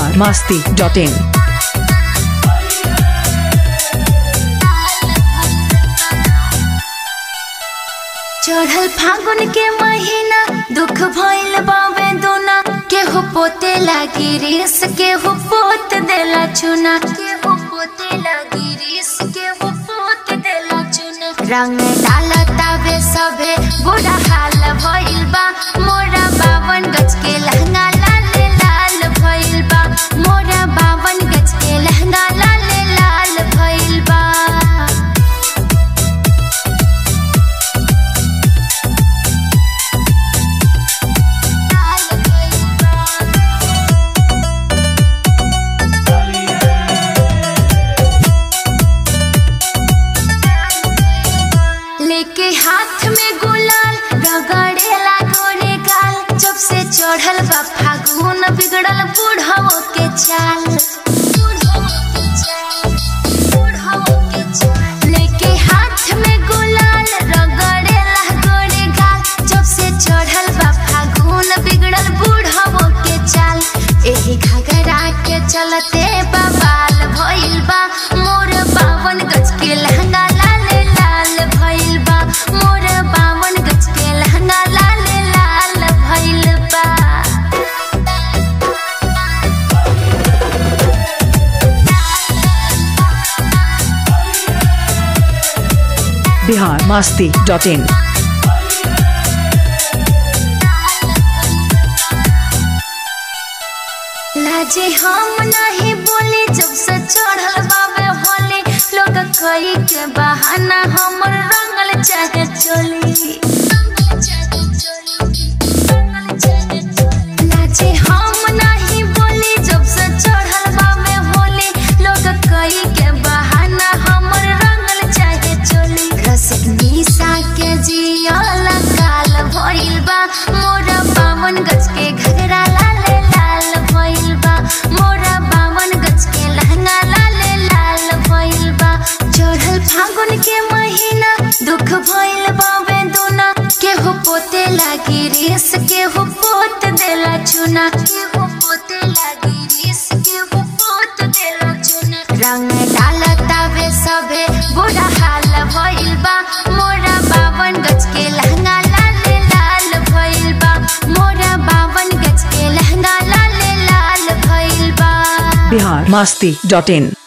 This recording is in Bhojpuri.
बिहार मास्ती डॉट इन चढ़ल फागुन के महीना दुख भइल बावे दोना केहू पोते लागी रेस केहू पोत देला चुना केहू पोते लागी रेस केहू पोत देला चुना रंग डालतावे सबे बुरा हाल भइल बा मोरा बावन गज के लहंगा लाल लाल भइल बा मोरा बावन गज के लहंगा लाल लाल भइल बा लेके हाथ में गुलाल रगड़ेला गोरे गाल जब से चढ़ल बा फागुन बिगड़ल बूढ़ो के चाल लेके हाथ में गुलाल रगड़ेला गोरे गाल जब से चढ़ल बा फागुन बिगड़ल बूढ़ो के चाल एही घगरा के चलते बवाल भइल बा मोर बावन गज के लहंगा लाल लाल भइल बा मोर बावन गज के लहंगा लाल लाल भइल बा बिहार मास्ती डॉट इन लाजे हम नहीं बोले जब से चढ़ल बाबे होले लोग कई के बहाना हमर रंगल चाहे चोली लाजे हम नहीं बोले जब से चढ़ल बाबे होले लोग कई के बहाना हमर रंगल चाहे चोली रसिक निशा के जियल काल भइल बा मोरा बावन गज के घगरा लाल लाल भइल बा मोरा बावन गज के लहंगा लाल लाल भइल बा चढ़ल फागुन के महीना दुख भइल बावे दोना केहू पोते लागी रेस केहू पोत देला चुना केहू पोते लागी रेस केहू पोत देला चुना रंग डालतावे सबे बुरा हाल भइल बा मोरा बावन गज के लहंगा लाल लाल भइल बा मोरा बावन गज के लहंगा लाल लाल भइल बा बिहार मास्ती डॉट इन